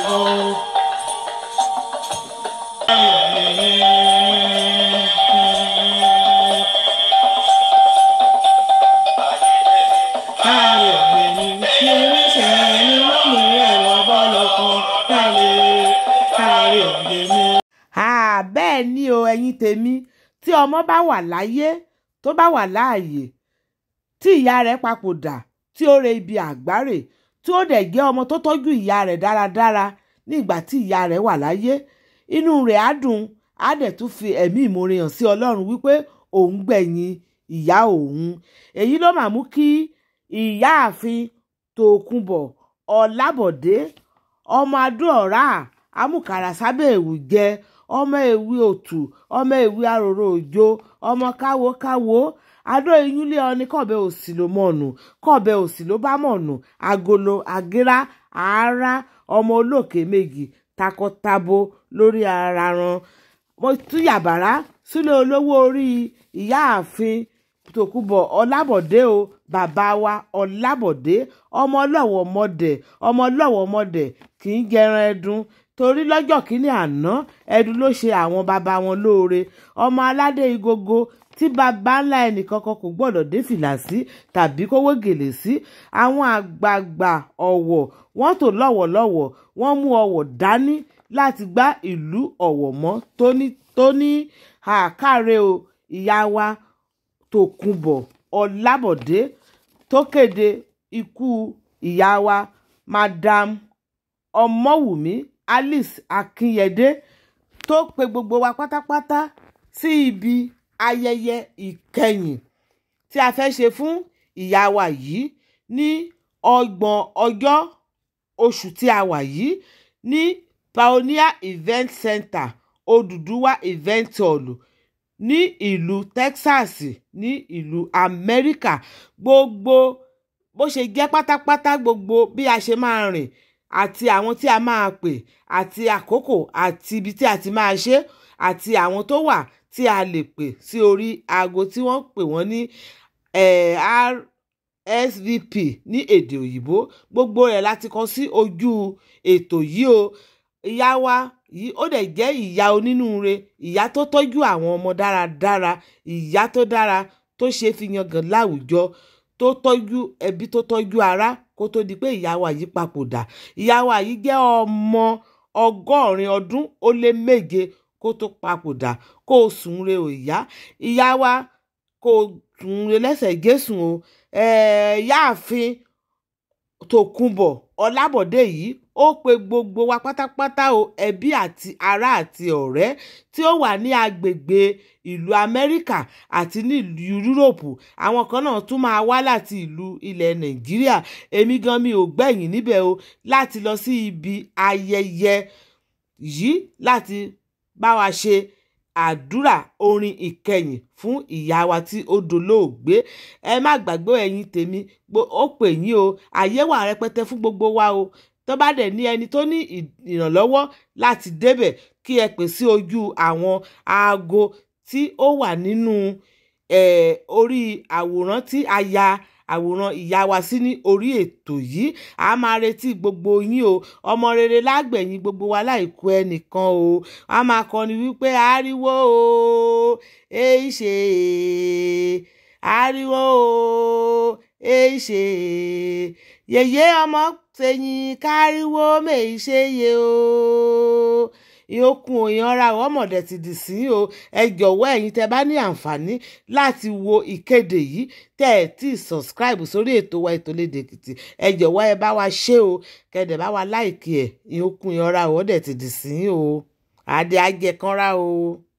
o. Káyọ̀ mi ṣe é ṣe ni wọ́n mú ẹ̀rọ bọ́ọ̀lù kan káyọ̀ káyọ̀ mi. Ah, bẹ́ẹ̀ ni o ẹ̀yin tèmi tí ọmọ bá wà láyé tó bá wà láàyè tí ìyá rẹ̀ papòdà tí ó re ibi àgbáre tí ó dẹ̀ jẹ́ ọmọ tó tọ́jú ìyá rẹ̀ dáradára ní ìgbà tí ìyá rẹ̀ wà láyé inú rẹ̀ á dùn á dẹ̀ tún fi ẹ̀mí ìmoore hàn sí ọlọ́run wípé òun gbẹ̀yìn ìyá òun èyí ló mà mú kí ìyáàfin tòkunbọ̀ ọ̀làbọ̀dé ọmọ adúọ̀rá amúkàrà sábẹ́ èwù jẹ ọmọ èwe òtù ọmọ èwe aròrò òjò ọmọ káwo káwo adó iyúnlé ọni kọ̀bẹ òsì ló mọ̀nù kọ̀bẹ òsì ló bá mọ̀nù agolo agera àárá ọmọ olókè méjì takọtabo lórí ara ran mo tún yàbàrá sílé olówó orí ìyáàfin tòkunbọ̀ ọlábọ̀dé o bàbá wa ọlábọ̀dé ọmọ ọlọ́wọ̀ mọ̀dẹ̀ ọmọ ọlọ́wọ̀ mọ̀dẹ̀ kì í jẹran ẹdun torí lọ́jọ́ kínní àná ẹdun ló ṣe àwọn bàbá wọn lóore ọmọ aládé igogo tí bàbá ńlá ẹnìkankan kò gbọ́dọ̀ dé fìlà sí tàbí kówó gèlè sí àwọn àgbààgbà ọ̀wọ̀ wọ́n tò lọ́wọ̀lọ́wọ̀ wọ́n mú ọ̀wọ̀ dání láti gbá ìlú ọ̀wọ̀ mọ́ tónítóní àkàrẹ o ìyá wa tòkunbọ̀ ọlábọ̀dé tó kéde ikú ìyá wa madam ọmọwùmí alice akínyẹdé tó pe gbogbo wa pátápátá sí ibi ayẹyẹ ìkẹyìn tí a fẹ́ ṣe fún ìyá wa yìí ní ọgbọ̀n ọjọ́ oṣù tí a wà yìí ní pioneer event center odùduwà event hall ní ìlú texas ní ìlú amẹ́ríkà gbogbo bó ṣe jẹ́ pátápátá gbogbo bí a ṣe máa rìn àti àwọn tí a máa pè àti àkókò àti ibi tí a ti máa ṣe àti àwọn tó wà tí a lè pè sí orí aago tí wọ́n pè wọ́n ní RSVP ní èdè òyìnbó gbogbo rẹ̀ láti kọ sí ojú ètò yìí o ìyá wa yìí ó dẹ̀ jẹ́ ìyá onínúure ìyá tó tọ́jú àwọn ọmọ dáradára ìyá tó dára tó ṣe fi yangàn láwùjọ tó tọ́jú ẹbí tó tọ́jú ará kó tó di pé ìyá wa yìí papòdà ìyá wa yìí jẹ́ ọmọ ọgọ́rin ọdún ó lé méje kó tó papòdà kó o sùn re ò ìyá ìyá wa kó o sùn re lẹ́sẹ̀ gẹ̀ẹ́sùn o yáàfin tòkunbọ̀ ọlábọ̀dé yìí ó pe gbogbo wa pátápátá o ẹbí àti ará àti ọ̀rẹ́ tí ó wà ní agbègbè ìlú amẹ́ríkà àti ní ìlú yúróòpù àwọn kan náà tún máa wá láti ìlú ilẹ̀ nàìjíríà èmi gan mi ò gbẹ̀yìn níbẹ̀ o láti lọ sí ibi ayẹyẹ yìí láti bá wa ṣe àdúrà orin ìkẹyìn fún ìyá wa tí ó dolóògbé ẹ má gbàgbé ẹ̀yin tèmi ó pè yín o àyè wà rẹpẹtẹ fún gbogbo wa o tó bá dẹ̀ ní ẹni tó ní ìrànlọ́wọ́ láti débẹ̀ kí ẹ pè sí ojú àwọn aago tí ó wà nínú orí àwòrán tí a ya àwòrán ìyá wa sí ní orí ètò yìí a máa retí gbogbo yín o ọmọ rere lágbẹ̀yìn gbogbo wa láìkú ẹnìkan o a máa kọni wípé ariwo o èyí ṣe ariwo o èyí ṣe yèyé ọmọ tẹ̀yìn káríwó mèyí ṣe yẹ o ìyókùn òyìnbó ọmọdé ti dì sí o ẹ jọ̀wọ́ ẹ̀yin tẹ́ bá ní àǹfààní láti wo ìkéde yìí tẹ́ ẹ tí subscribe sórí ètò wa ètò Lédè Èkìtì ẹ jọ̀wọ́ ẹ bá wa ṣe o kẹ́dẹ̀ bá wa láìkí ẹ̀ ìyókùn òyìnbó ọmọdé ti dì sí o àdé ajẹkanra o.